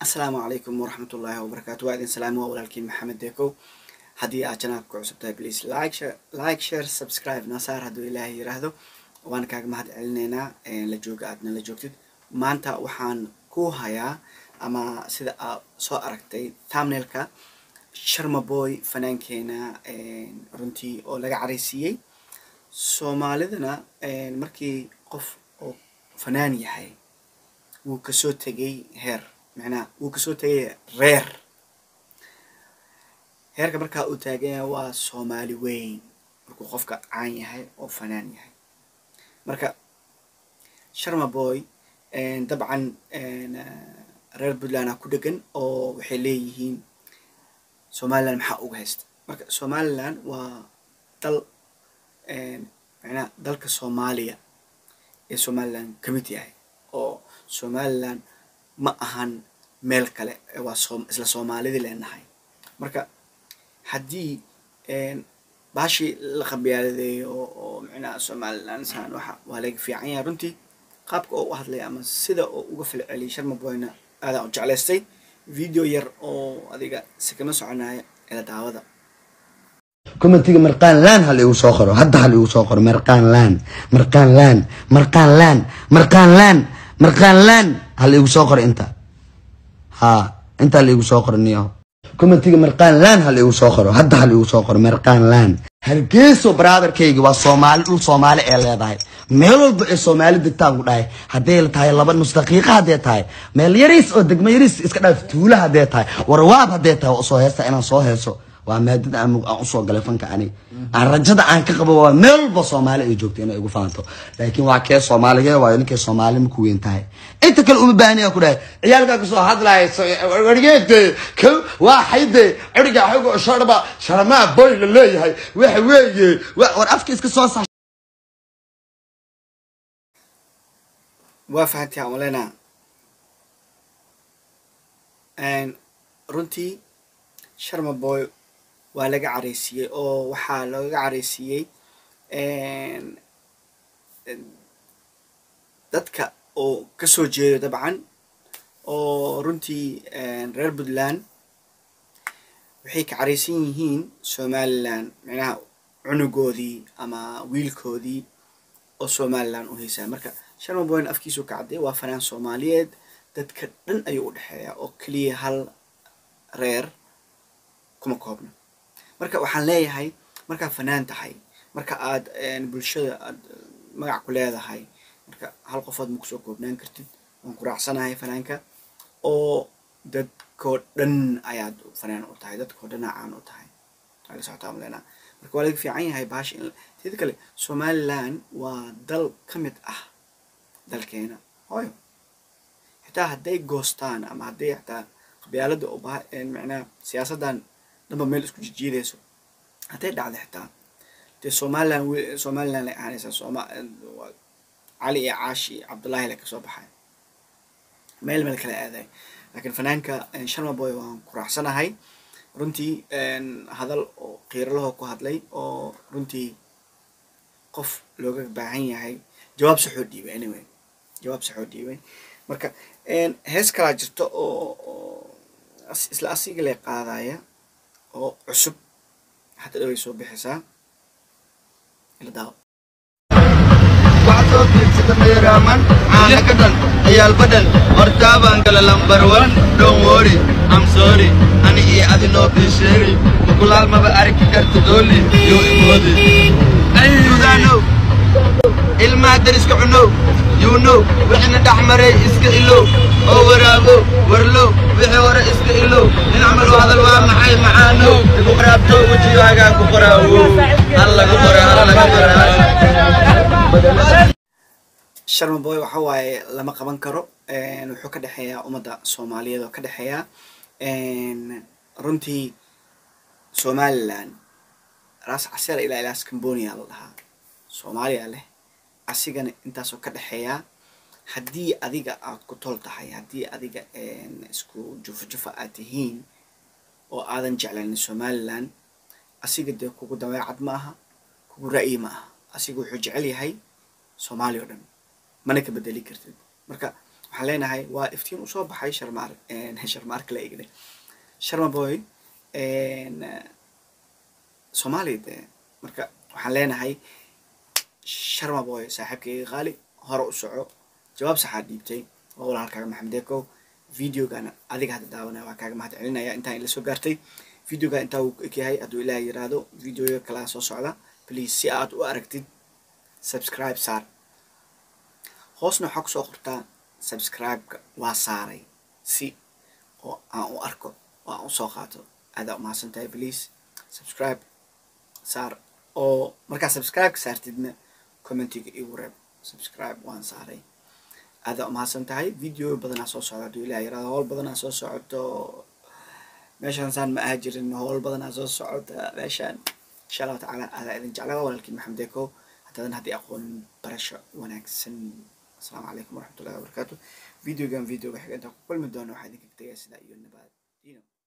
asalaamu calaykum waraxmatullaahi wabarakaatu waa idin salaami waa walaalkiin maxamed deekow haddii aad janaalka ku cusub tahay please like share like share subscribe nasaar hadduu ilaahay yiraahdo waan kaaga mahad celinaynaa la jooga aadna la joogtid maanta waxaan ku hayaa ama sida aad soo aragtay thumbnailka sharma boy fanaankeena runtii oo laga caraysiiyey soomaalidana markii qof oo fanaan yahay wuu kasoo tegay heer macnaha wuu kasoo tegay reer heerka markaa uu taaganya waa soomaali weyn markuu qofka caan yahay oo fanaan yahay marka sharma boy dabcan reer puntland a ku dhegan oo waxay leeyihiin somaliland maxaa uga haysta marka somaliland waa dal macnaha dalka soomaaliya ee somaliland ka mid yahay oo somaliland ma ahan meel kale waa so isla soomaalidii leenahay marka haddii baashii la qabyaaladeeyo oo macnaha somaliland saan waxa waa laga fiican yahay runtii qaabka oo u hadlay ama sida oo uga falceliyay sharma boyna aadaan u jeclaystay video yar oo adiga si kama soconaya ila daawada commentiga marqaan laan ha laigu soo qoro hadda ha laigu soo qoro marqaan laan marqaan laan marqaan laan marqaan laan marqaan laan ha laigu soo qoro inta ha intaa laigu soo qoro niyo commentiga marqaan laan ha laigu soo qoro hadda ha laigu soo qoro marqaan laan hargeyso brotherkayga waa soomaali dhul soomaali ee leedahay meel walba ee soomaali degtaan ku dhahay hadday tahay laba nus daqiiqa haddee tahay meel yariis oo degmo yariis iska dhaaf tuula haddee tahay warwaab haddee tahay waa usoo heesta inaan soo heeso waa maadada aan aan usoo galay fanka ani aan rajada aan ka qabo waa meel walba soomaali ay joogto inay igu faanto laakiin waa kee soomaalige waayo ninkay soomaali ma ku weyn tahay inta kale uma baahniya ku dhahay ciyaalkaa kasoo hadlaya wargeede ko waa xayde ciriga xogo sharba sharmaa boy la leeyahay waxa weeye war afka iska soo sa waa fahantii aan maleyna runtii sharma boy waa laga caraysiiyey oo waxaa looga caraysiiyey dadka oo kasoo jeedo dabcan oo runtii reer puntland waxay ka caraysan yihiin somaliland macnaha cunugoodii ama wiilkoodii oo somaliland u haysaa marka sharma boyn afkiisuu ka cadday waa fanaan soomaaliyeed dadka dhan ayuu u dhexeeyaa oo keliya hal reer kuma koobna marka waxaan leeyahay markaad fanaan tahay marka aad bulshada aad magac ku leedahay marka hal qofood ma kusoo koobnaan kartid waan ku raacsanahay fanaanka oo dadkoo dhan ayaad fanaan u tahay dadkoo dhan caan u tahay ala socotaa malena marka waa laga fiican yahay baasha in teeda kale somaliland waa dal ka mid ah dalkeena hooyo xitaa hadday goostaan ama hadday xitaa qabyaalada oo ba macnaha siyaasaddan dhanba meel isku jijiidayso hadday dhacda xitaa dee somaliland somaliland lay ahaanaysaa soma cali iyo caashi iyo cabdullaahi la kasoo baxay meel meel kala aaday laakiin fanaanka sharma boy waan ku raacsanahay runtii hadal oo qiiralahoo ku hadlay oo runtii qof looga baahan yahay jawaab saxoo dhiibay anyway jawaab saxoo dhiibay marka hees kalaa jirto oo isla asiga lay qaadaya oo cusub hadda dhaway soo bixisaa ila daawo waxsoo fiirsada meeraaman caana ka dhan ciyaal badhan hortaabaan gala lambar wan dhown wori am sorry ani iyo adi noo fiisheeri mukulaal maba arki karta dooli yoo imoodi ayudaanow ilmaa dariska cunow yuunow wixina dhex maray iska ilow oo waraabo warlow wixii hore iska ilow in camal u hadal waa maxay macaanow igu qaraabto wejigaagaa ku qoraawo hal laga qora hal laga qoraa sharma boy waxa waaye lama qaban karo wuxuu ka dhexeeyaa ummadda soomaaliyeed oo ka dhexeeya runtii somaliland raas casera ilaa ilaas cambonia la dhahaa soomaaliya leh asigana intaasoo ka dhexeeyaa haddii adiga aad ku tol tahay haddii adiga isku jufa jufa aad tihiin oo aadan jeclanin somaliland asiga dee kugu dabeecad ma aha kugu ra'yi ma aha asiga wuxuu jecel yahay soomaaliya o dhan mana ka bedeli kartid marka waxaan leenahay waa iftiin usoo baxay sharmaar sharmaarka la eegna sharma boy soomaaliya dee marka waxaan leenahay sharma boy saaxiibkayga qaali hore u soco jawaab saxaad dhiibtay waa walaalkaaga maxamed eekow videogana adiga hadda daawanaya waa kaaga mahad celinaya intaan ila soo gaartay videoga intaa uu ekyahay hadduu ilaah yiraahdo videoya kalaa soo socda please si aad u aragtid subscribe saar hoosna waxaa kusoo qortaa subscribe-ka waa saaray si oo aan u arko oo aan usoo qaato aadaa umahadsan tahay please subscribe saar oo markaa subscribe-ka saartidna commentiga igu reeb subscribe waan saaray aadaa umahadsan tahay video badanaa soo socda hadduu ilaah yiraahdo howl badanaa soo socoto meeshaan saan ma aha jirin howl badanaa soo socota meeshaan insha allahu tacaala aadaa idin jeclaa walaalkii maxamed eeko haddaadan haddii aqoon barasho wanaagsan asalaamu calaykum waraxmatullahi wabarakaatu videogan videoga xiga intaan ku kulmi doono waxaa idinka tegaya sidaa iyo nabad